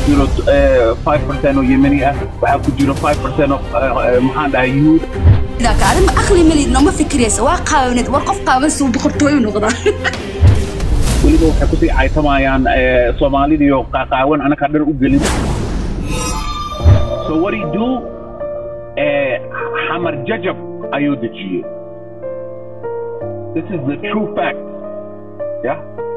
jiro five percent oo yemeni ah waxaa ku jiro five percent oo maxaan dhahay yuhuud adin ma aqli malid nooma fikiraysa waa qaawanid war qof qaawan suu boqortooyo noqdaa weliba waxay kusii caytamayaan soomaalidiyo qaaqaawan anakaa dhar u gelin so what he do xamar jajab ayuu dejiyey this is the true fact yeah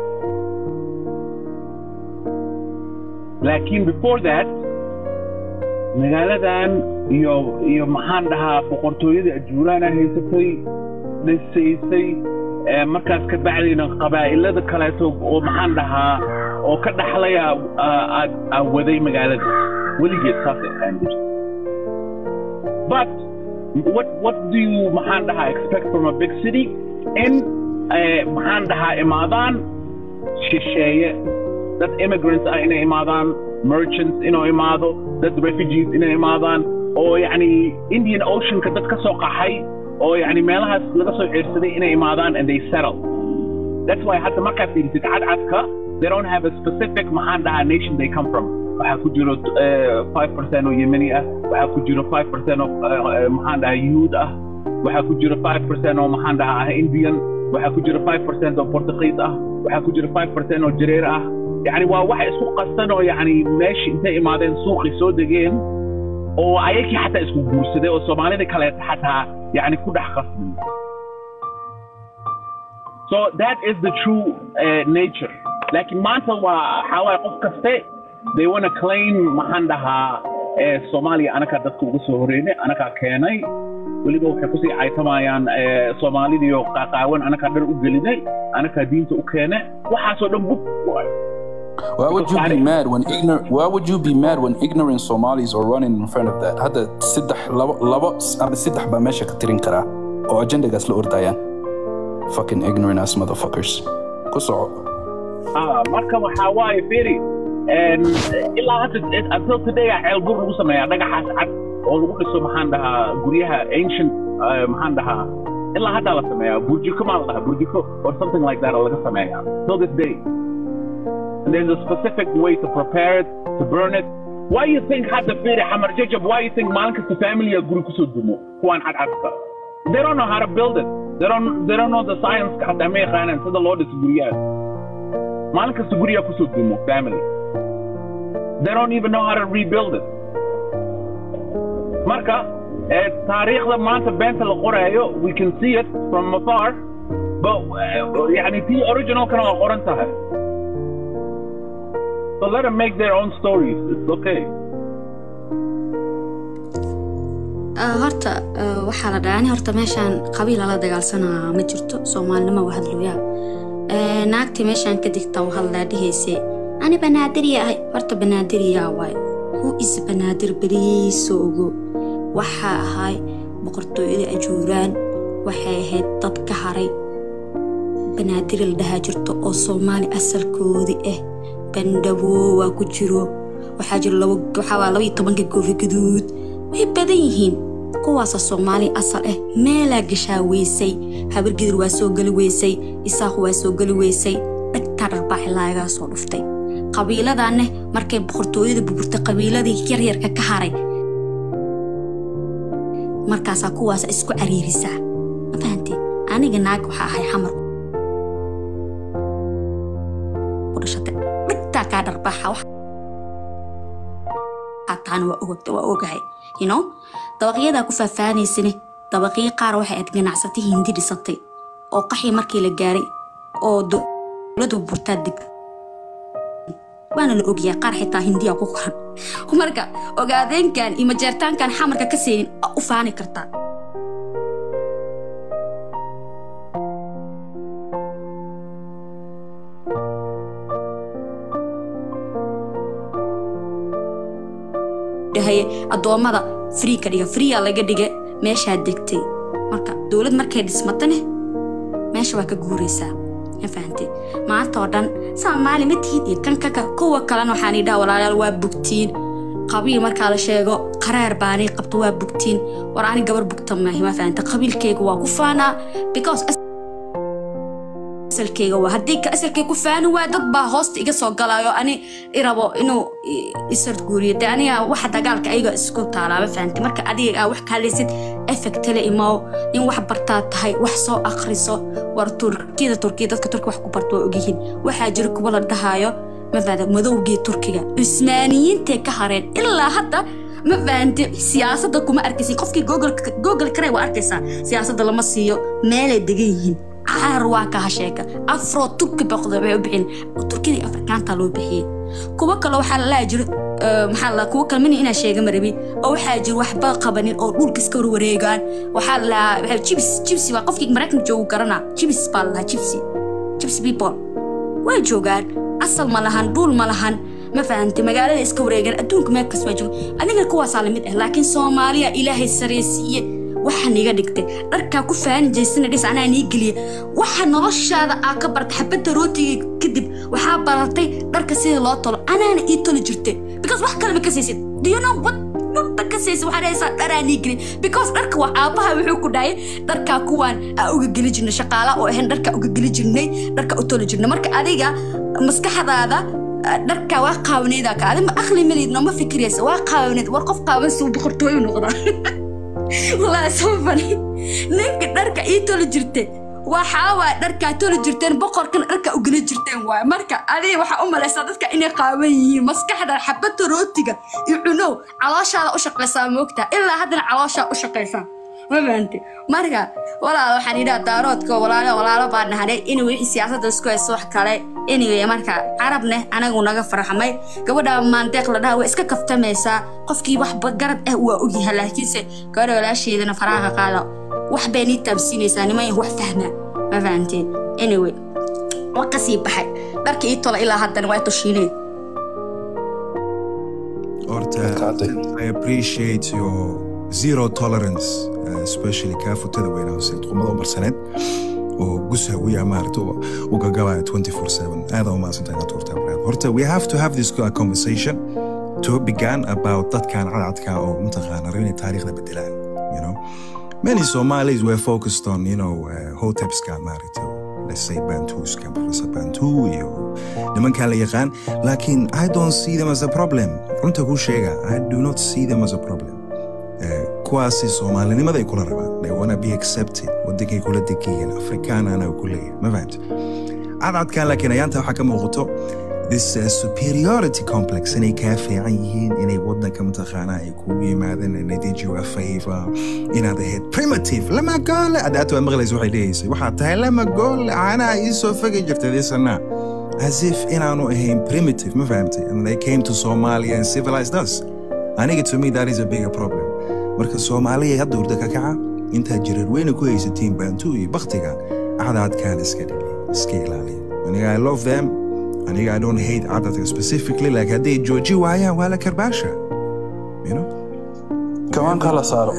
laakiin before that magaaladan iyo iyo maxaan dhahaa boqortooyada ajuuraana haysatay dhisaysay markaas ka bacdayna qabaa'ilada kaleeto oo maxaan dhahaa oo ka dhaxlaya aad waday magaalada weligeed saasay ahaan jirta but what what do you maxaan dhahaa expect from a big city in maxaan dhahaa imaadaan shisheeye dad immigrants ah inay imaadaan merchants inuu imaado dad refugees inay imaadaan oo yacni indian oceanka dad ka soo qaxay oo yacni meelahaas laga soo ceersaday inay imaadaan and they settle that's why hadda markaa fiirisid cadcadka they don't have a specific maxaan dhahaa nation they come from waxaa ku jiro five percent oo yemeni ah waxaa ku jiro five percent oo maxaan dhahaa yuhuud ah waxaa ku jiro five percent oo maxaan dhahaa ah indian waxaa ku jiro five percent oo portugiis ah waxaa ku jiro five percent oo jareer ah yani waa waxa isku qasan oo yani meeshii intay imaadeen suuqii soo degeen oo ayakii xataa isku guursaday oo soomaalida kaleeta xataa yani ku dhex qasmay so that is the true uh, nature laakiin maanta waa waxaa waaye qof kaste they wanna claim maxaan dhahaa soomaaliya anakaa dadka uga soo horeynay anakaa keenay weliba waxay kusii caytamayaan soomaalidiyo qaaqaawan anakaa dhar u gelinay anakaa diinta u keene waxaasoo dhan bug Why would you be mad when ignorant? Why would you be mad when ignorant Somalis are running in front of that? Hadda saddex labo labo ama saddex baa meesha ka tirin karaa oo agendagaas la ordayaan. Fucking ignorant ass motherfuckers. Ku soco. Ah, marka waxaa waaye firi ilaa hadda until today a ceel bur lagu sameeyaa dhagaxaas cad oo lagu dhiso maxaan dhahaa guryaha ancient maxaan dhahaa ilaa haddaa la sameeyaa burjiko maa la dhahaa burjiko or something like that oo laga sameeyaa till this day and there's a specific way to prepare it, to burn it. Why you think had the firi hamar jajab? Why you think Malakas family are guru kusudumo? Kuan had aska. They don't know how to build it. They don't. They don't know the science. Kadame khanan. So the Lord is guriya. Malakas guriya kusudumo family. They don't even know how to rebuild it. Marka, تاريخ لما أنت بنت القرية we can see it from afar but يعني في original كانوا قرنتها So let them make their own stories. It's okay. horta waxaa la dhaani horta meeshaan qabiil lala dagaalsanaa ma jirto soomaalinimo waa hadlooyaa naagtii meeshaan ka digta u hadlaa dhehayse ani banaadiriya ahay horta banaadiriyaa waay hu is banaadir beriisoo ogo waxaa ahay boqortooyada ajuuraan waxay ahayd dad ka haray banaadiri la dhahaa jirto oo soomaali asalkoodii ah bandhaboo waa ku jiro waxaa jiro waxaa laba iyo tobanka goofi gaduud way badan yihiin kuwaasa soomaali asal ah meelaa gashaa weysay habargidir waa soo geli weysay isaaqu waa soo geli weysay dhagtaa dharbaaxi laagaa soo dhuftay qabiiladaneh markay boqortooyada buburtay qabiiladii yaryarka ka haray markaasaa kuwaasa isku cariirisaa ma fahantee aniga naag waxaa ahay xamar dhagtaa kaa dharbaaxa taana waa ogahay you know dabaqyadaa ku faahfaahanaysane dabaqyo qaar waxay aad ganacsatay hindi dhisatay oo qaxii markii la gaaray oo dowladu burtaa deg waana la ogyahay qaar xitaa hindiya ku qoran marka ogaadeenkan iyo majeertaankan xamarka ka seenin u faani kartaa dhahaye addoommada frii ka dhiga friya laga dhiga meeshaa degtay marka dowlad markay dhismatane meesha waa ka guuraysaa ma fahantay maanta oo dhan soomaali ma tihid iyo kan kaka kuwa kalena waxaan idhaha walaalayaal waa bugtiin qabiil markaa la sheego qaraar baanay qabto waa bugtiin war ani gabar bugta maahi ma fahanta qabiilkayga waa ku faanaa because asalkeyga waa haddii ka asalkeyga ku faani waa dad baa hoosta iga soo galayo ani irabo inuu isard guuriyo de aniga waxa dagaalka ayaga isku taalaaba fahamtay marka adiga aa wax ka hadlaysid effectale imaw in wax bartaa tahay wax soo akhriso war turkiyada turkiya dadka turkiga wax ku barta waa ogyihiin waxaa jira kuwa la dhahayo ma fahanta madowgii turkiga cusmaaniyiintay ka hareen ilaa hadda ma fahante siyaasadda kuma arkaysin qofkii google kare waa arkaysaa siyaasadda lama siiyo meelay degan yihiin caar waa kaha sheeka afro turki boqda waxay u bixin turkida iyo afrikaanta loo bixiyey kuwo kale waxaa la laha jiro maxaa la kuwo kale mini inaa sheega marabi oo waxaa jiro waxba qabanin oo dhulka iska warwareegaan waxaa la lahaa jibs jibsi waa qofkii maraykanka joogu garanaa jibs baa la lahaa jibsi jibs people way joogaan asal ma lahan dhuul ma lahan ma fahantay magaalada iska wareegaan adduunka meel kas waa jooga adiga kuwaasaa lamid ah laakiin soomaaliya ilaahay sareysiiye waxaan iga dhigtay dharkaa ku faani jaysana dhis anaa nii geliya waxa noloshaada aa ka bartay xabadda rootiga kadib waxaa baratay dharka sida loo tolo anaana ii toli jirtay because wax kaleba ka saysid do you know what dhulba ka saysid waxaa dhahaysaa dharaa nii geliya because dharka waa aabaha wuxuu ku dhahay dharkaa kuwaan aa uga geli jirnay shaqaala oo ahayn dharkaa uga geli jirnay dharka u toli jirnay marka adiga maskaxdaada dharka waa qaawaneeda ka adima aqli malid nooma fikiraysa waa qaawaneed war qof qaawan suu boqortooyu noqdaa walaa soo fani ninka dharka ii toli jirte waxaa waay dharkaa toli jirteen boqorkana dharka ugeli jirteen waay marka adiga waxaa u malaysaa dadka inay qaawan yihiin maskaxda xabadda rootiga iyo cunow calooshaada u shaqaysaa moogtaa ilaa haddana calooshaa u shaqaysaa ma fahanti marka walaal waxaan yidhaha daaroodka walaalo walaalo baa nahanay in wixii siyaasadda isku hayso wax kale anyway marka carabneh anagu naga farxamay gabadha maandeeq la dhaha way iska kaftamaysaa qofkii wax garad ah waa ogyahay laakiinse gabadha walaasheedana faraha qaada wax bay nii taabsiinaysaa niman wax fahmaa ma fahanteen anyway wa kasii baxay dharka ii tola ilaa haddana waa tushiineen Horta, I appreciate your zero tolerance, uh, especially kaafutada weynaa qumada u marsaneed oo gusa wiya maarata u gagabaya 24/7 aada u maadsantahay inaad turtaa brad horta we have to have this conversation to began about dadkan cadcadka oo mataqaana raba inay taariikhda bedelaan you know many Somalis were focused on you know uh, hotepska maarata let's say Bantuska Professor Bantu iyo nimankan la yaqaan laakiin I don't see them as a problem runta kuu sheega I do not see them as a problem kuwaasi soomaalinimada ay kula rabaan they wanna be accepted wadankay kula degayiin afrikaanana ku leeyahay ma fahamta cadcadkan laakiin ayaanta waxaa ka muuqato this uh, superiority complex inay kaa fiican yihiin inay wadanka mataqaanaa ay kugu yimaadeen and they did you a favor inaad ahayd primitive lama goole adaata waa maqlaysa waxay leeyaysay waxaad tahay lama goole caanaha ii soo fagi jirtay disana as if inaanu ahayn primitive ma fahamtay and they came to Somalia and civilized us aniga to me that is a bigger problem marka soomaaliya hadda hurda ka kaca intaad jirar weyna ku haysatiin baantu iyo baktiga cadadkaan iska dhili iska ilaaliya aniga i love them aniga i don't hate cadadka specifically like hadday jooji waayaan waa la karbaasha you know كمان kala saaro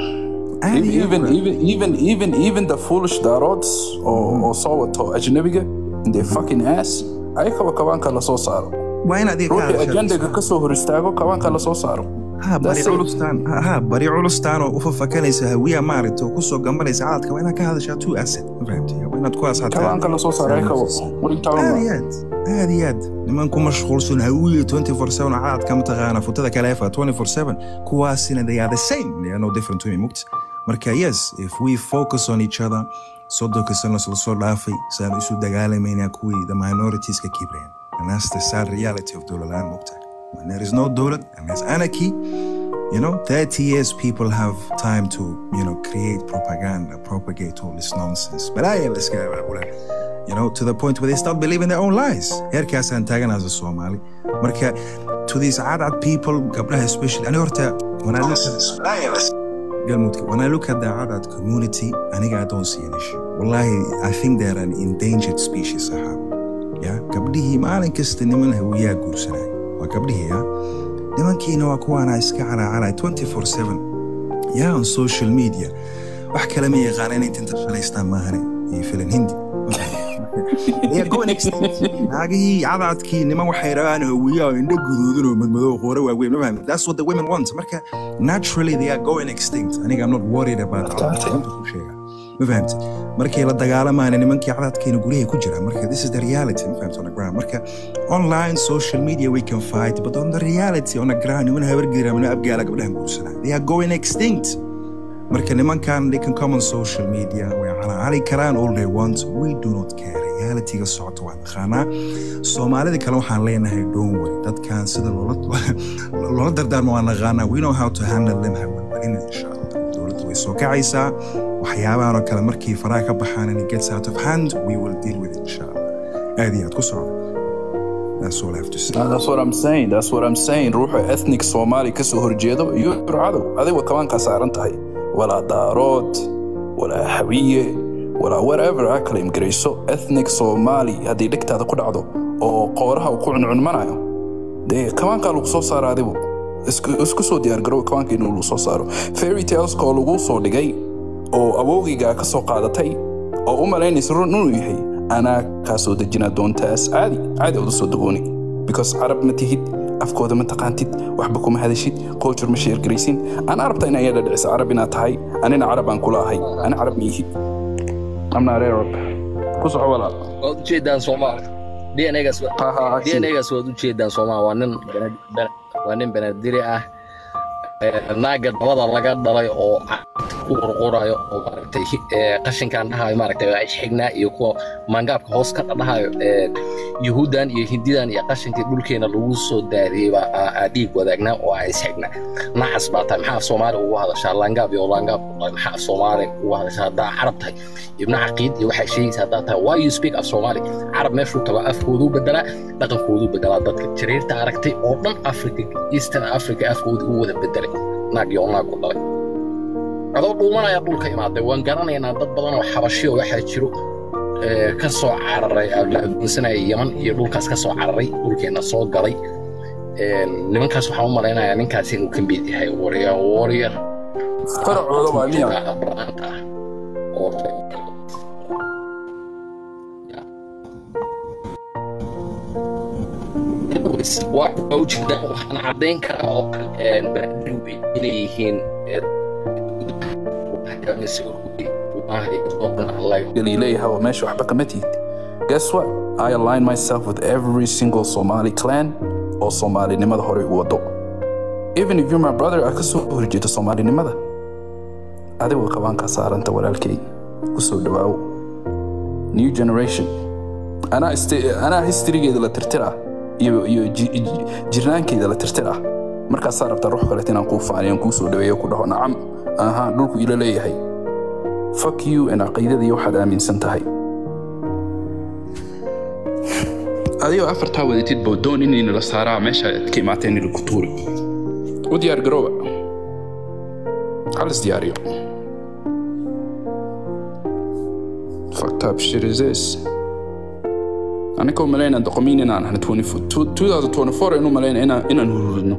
even even even even even the foolish darods oo oo soo wato ajnabiga in their fucking ass ayakaba kabaanka la soo saaro waa in adiga ruuxii ajendaga ka soo hor istaago kabaanka la soo saaro ha bari culustaan ha bari culustaan oo u fafakanaysa hawiya maaragta oo kusoo gambanaysa cadadka waa inaad ka hadashaa two asset ma fahamtay waa inaad kuwaas kabaanka la soo saaro ayakaba aad iyo aad aad iyo aad niman ku mashquulsan hawiya 24/7 oo cadadka mataqaana futada kaleefa 24/7 kuwaasina they are the same they are no different to me mugta marka yes if we focus on each other soddonka sano la soo dhaafay saan isu dagaalamayna kuwii the minorities ka kibreen and that's the sad reality of dowlalaan mugta when there is no dawlad and there's anarchy you know 30 years people have time to you know create propaganda propagate all this nonsense but I let's get you know to the point where they start believing their own lies heerkaasaan taagan as a Somali marka to these adad people gabdhaha especially ani horta when I look at Galmudka, when I look at the Adad community, aniga I don't see an issue. Wallahi, I think they're an endangered species, sahab. Yeah, gabdhihii maalin kasta niman hawiyaa guursanay. Waa gabdhihii, yeah. Nimankiina waa kuwaana iska caraacaray 24/7. Yeah, on social media. Wax kale ma yaqaaneen inta inta shalaystaan maahane iyo filan hindi. naagihii cadadkii niman waxay rabaan hawiyaa oo indho guduudan oo madmadow qoore waaweyn ma fahmi that's what the women want marka naturally they are going extinct aniga i'm not worried about that sheega ma fahamtid markay la dagaalamaan nimankii cadaadkeena guryaha ku jira marka this is the reality ma fahamtid on the ground marka online social media we can fight but on the reality on the ground niman habargeera mana abgaala gabdhahan guursanaa they are going extinct marka nimankan they can come on social media way calaacali karaan all they want we do not care realityga socota waa naqaanaa soomaalida kale waxaan leenahay don't worry dadkan sida loola dardaarmo waa naqaanaa we know how to handle them hawalwalina insha allah dowladda way soo kacaysaa waxyaabahan oo kale markii faraha ka baxaan and it gets out of hand we will deal with it insha allah aad iyo aad ku socda That's all I have to say. Uh, that's what I'm saying. That's what I'm saying. Ruuxa ethnic Somali ka soo horjeedo iyo cadow. Adiga kamaan ka saaran tahay. Walaa daarood, walaa hawiye, walaa whatever aa kala imgarayso ethnic Somali haddii dhegtaada ku dhacdo oo qooraha uu ku cuncunmanayo dee kamaankaa lagu soo saara adigu isku soo diyaargarow kamaanka inuu lagu soo saaro fairy taleska oo lagu soo dhigay oo awowgigaa ka soo qaadatay oo u malaynaysa run inuu yahay anaa kaa soo dejinaa doontaas caadi caadi oda soo dagooni because carab ma tihid afkooda ma taqaantid waxba kuma hadashid culture ma sheergaraysin ana arabta in ayada dhicisa carab inaad tahay anina carab aan kula ahay ana carab ma ihi amnaare arab ku soco walaal waad ujeedaan soomaal dnagaas dnagaas waad ujeedaan soomaal waa nin waa nin banadiri ah naaga dabada laga dhalay oo ku qurqurayo oo maaragtay qashinkan dhahayo maaragtay waa isxignaa iyo kuwa mangaabka hoos ka dhahayo yuhuuddan iyo hindidan iyo qashinkii dhulkeena lagu soo daadiyey baa aa dhiig wadaagnaa oo aa isxignaa nacas baa tahay maxaa soomaali ugu hadashaa langaab iyo langaab maxaa soomaali ugu hadashaa haddaa carab tahay ibna caqiid iyo waxay sheegaysa haddaa tahay why you speak of soomaali carab meeshuu tago afkooduu bedelaa dhaqankooduu bedelaa dadka jariirta aragtay oo dhan africa eastern africa afkooda u wada bedelay naag iyo naag ku dhalay adoo dhuumanaya dhulka imaaday waan garanaynaa dad badan oo xabashiyo waxaa jiro ka soo cararay la adoonsanaya yaman iyo dhulkaas ka soo cararay dhulkeenna soo galay nimankaas waxaan u malaynayaa ninkaas inuu ka mid yahay warrior warrior faracooda waa miya branta ah oo waa ujeedaan waxaan caddayn karaa oo kale inay yihiin leeyahay meesha waxba kama tihid guess what I align myself with every single Somali clan oo Soomaalinimada hore u wado even if you're my brother aad ka soo horjeedo Soomaalinimada adigu qabaanka saaranta walaalkay ku soo dhawaawo new generation anaa anaa historygeeda la tirtiraa iyo iyo jirnaankeeda la tirtiraa markaasaa rabtaa ruux kaleet inaan kuu faaniyan kuu soo dhaweeyo ku dhaho nacam aha dhulku ila leeyahay fuck you in caqiidadii waxaad aaminsan tahay adigoo afartaa wadatid boo doon inayna la saaraa meesha aad ka imaateen ila ku tuuri u diyaar garooba halis diyaariyo fucked up shit is this anaka malayna doqomiin inaan ahna 2024 inuu malayna inaan hururidno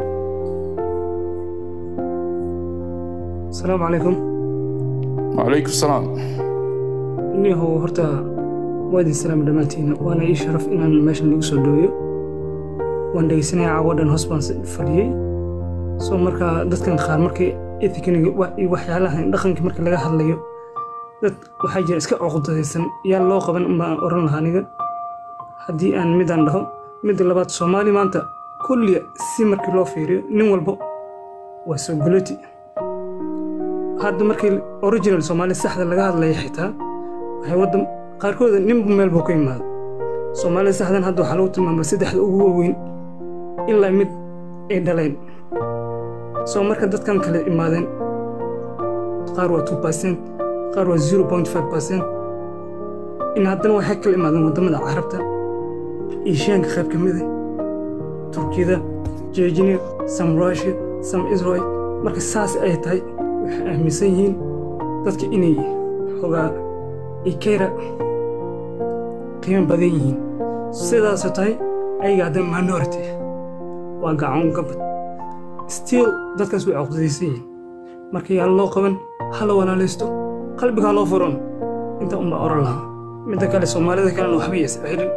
asalaamu calaykum wacalaykum salaam niyahow horta waa idin salaama dhammaantiin waana ii sharaf inaan meeshan lagu soo dhaweeyo waan dhegeysanaya caawa dhan hoos baan fadhiyey soo markaa dadkan qaar markay ethikaniga iyo waxyaalahan dhaqanka marka laga hadlayo dad waxaa jira iska cuqdadaysan yaa loo qaban unbaan oran lahaa aniga haddii aan midaan dhaho midda labaad soomaali maanta kulliya si markii loo fiiriyo nin walba waa soo guloti hadda markii original soomaali saxda laga hadlaya xitaa waxay waddan qaarkooda ninba meel buu ka yimaada soomaalida saxdan hadda waxaa lagu tilmaama saddexda ugu waaweyn ilaa mid ay dhaleen soo marka dadkan kale imaadeen qaar waa two percent qaar waa zero point five percent in haddana waxay kala imaadeen waddamada carabta eeshiyaanka qayb ka mida turkiyada jejnia some russia some israel marka saas ay tahay waxay aaminsan yihiin dadka inay xogaa ikayra qiimo badan yihiin sidaasoo tahay ayaga hadda minority waa gacan gabad still dadkaas way cuqdadaysan yihiin marka yaa loo qaban hala walaalaysto qalbigaa loo furan inta unbaa oran lahaa midda kale soomaalida kalena waxba yasa xirin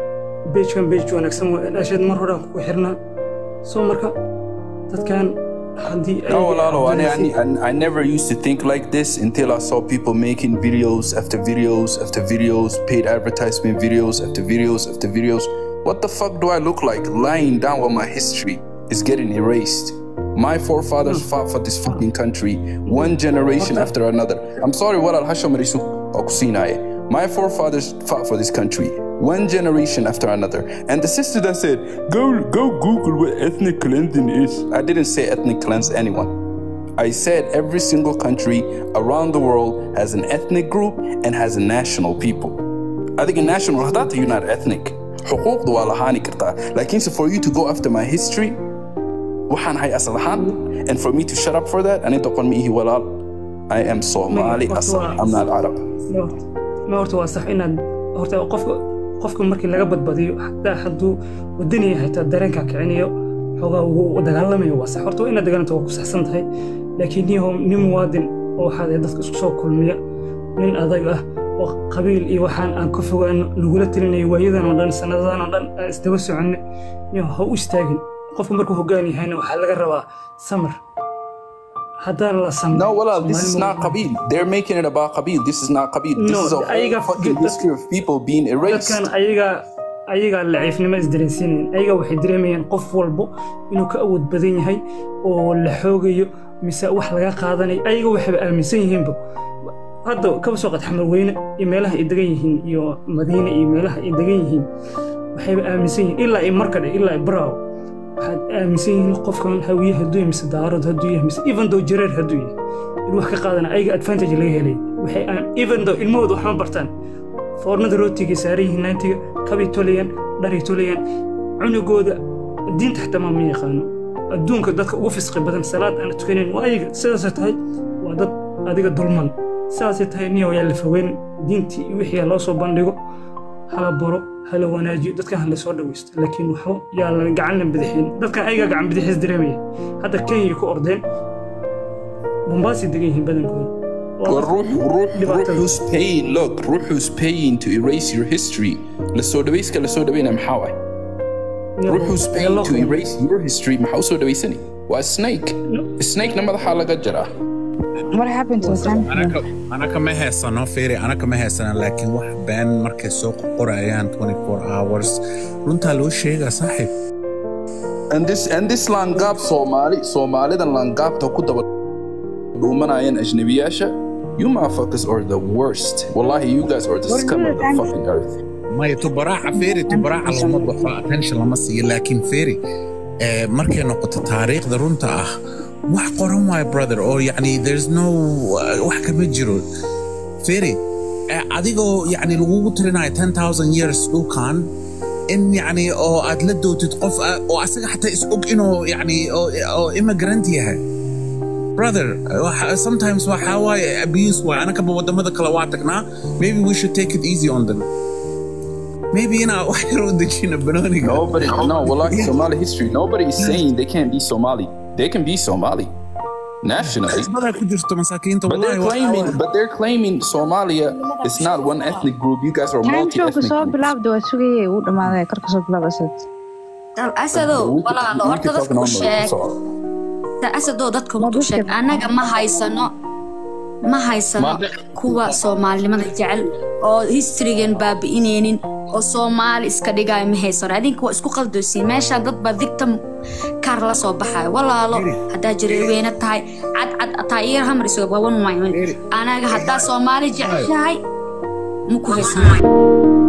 beejkan beej wanaagsan waa dhasheed mar horaan kugu xirnaa soo marka dadkan haddii No, ayaga Lalo, I, doonaysid- I, I never used to think like this until I saw people making videos after videos after videos, paid advertisement videos after videos after videos. What the fuck do I look like lying down while my history is getting erased? My forefathers fought for this fucking country one generation after another. I'm sorry, what Al Hasham Risu Okusinaye. My forefathers fought for this country one generation after another. And the sister that said, go, go Google what ethnic cleansing is. I didn't say ethnic cleanse anyone. I said every single country around the world has an ethnic group and has a national people. I think a national hadata you're not ethnic. حقوق waa lahaani kartaa laakiinse for you to go after my history waxaan hay asal ahaan and for me to shut up for that ani doqon ma ihi walaal I am Somali Horta asal waa- I'm not Arab ma horta- ma horta waa sax inaad horta qofka qofka markii laga badbadiyo xataa hadduu wadani yahay xitaa dareenka kicinayo xoogaa uu dagaalamayo waa sax horta waa inaad dagaalanta waa ku saxsan tahay laakiin niyahow nin muwaadin oo waxaad ahayd dadka isku soo kulmiya nin adag ah oo qabiil iyo waxaan aan ka fogaan lagula telinayo waayadan oo dhan sanadadan oo dhan aan isdaba soconne niyahow ha u istaagin qofka markuu hoggaan yahayna waxaa laga rabaa samir haddaan la samrin No, well, this is Soomaali not ma- Qabil. They're making it about Qabil. This is not Qabil. This No, is a I whole got- fucking that- history of people being erased. dadkan ayaga ayagaa laciifnimo isdareensiinayeen ayaga waxay dareemayaan qof walbo inuu ka awood badan yahay oo la xoogayo mise wax laga qaadanayo ayaga waxayba aaminsan yihiinba hadda kaba soo qad xamar weyne iyo meelaha ay degan yihiin iyo madiine iyo meelaha ay degan yihiin waxayba aaminsan yihiin ilaa i markadhe ilaa i braaw waxaad aaminsan yihiin qofkan hawiye hadduu yahay mise daarood hadduu yahay mise even though jareer hadduu yahay in wax ka qaadana ayaga advantage laga helay waxay aan- even though ilmahooda wax ma bartaan foornada rootigay saaran yihiin naantiga kabay tolayaan dharay tolayaan cunugooda diinta xitaa ma ma yaqaano adduunka dadka ugu fisqi badan salaad aan tukanayn waa ayaga sidaasay tahay waa dad adiga dulman sidaasay tahay niyow yaa la fogeyn diintii iyo wixii ha loo soo bandhigo hala baro hala wanaajiyo dadkan hala soo dhawaysto laakiin waxba yaa la gacan la bidixin dadkan ayaga gacan bidixis dareemaya hadda kenya ku ordeen bombaasay degan yihiin badankooda Waa Well, dad Ruh, Ruh, Ruh dhibaatada. who's paying, look, Ruh who's paying to erase your history. Lasodawayska Lasodawayna maxaa Ruh who's paying to erase your history maxaa usoo dhawaysani waa snake snake na madaxaa laga jaraa What happened to the time? anaka anaka ma heesano fiiri anaka ma heesana laakiin wax been markay soo qorayaan 24 hours runtaa loo sheegaa saaxiib and this and this langaab Soomaali Soomaalidan langaabta ku daba dhuumanayaan ajnabiyaasha you motherfuckers are the worst wallahi you guys are the What scum is of it, the Andy? fucking earth maya tubaraaca fiiri tubaraaca lama baxo attention lama siiyo laakiin fiiri eh, markay noqoto taariikhda runta ah wax qoran waayo brother oo yacni there's no uh, wax kama jiro fiiri eh, adigoo yacni lagugu tirinayo 10000 years dhulkan in yacni oo aad la dootid qof ah, oo asaga xataa is og inuu yacni oo oo immigrant yahay brother waxa- sometimes waxaa waaye abuse waaye anakaba wadamada kale waa tagnaa maybe we should take it easy on them maybe inaa wax yar u dejina banooniga nobody no wallahi Somali history nobody is saying they can't be Somali they can be Somali nationally badaa ku jirto masaakiinta But they're wallahi waxaa claiming, waaye- but they're claiming Somalia is not one ethnic group. You guys are Time multi-ethnic showka soo groups. bilaabda waa sugayay uu dhamaaday karka soo bilaab asad asadow We could- walaalo we horta could talk dadka u normally, sheeg so- asadoo dadka runta u sheeg annaga ma haysano ma haysano kuwa soomaalinimada jecel oo historygan baabi'inaynin oo soomaali iska dhigaayo ma haysano adinka waa isku qaldosiin meeshaan dad baa victim kaar la soo baxayo walaalo haddaa jareerweyne tahay cadcad taayiir hamar isoogawan maayo anaga haddaa soomaali jeceshahay ma ku haysano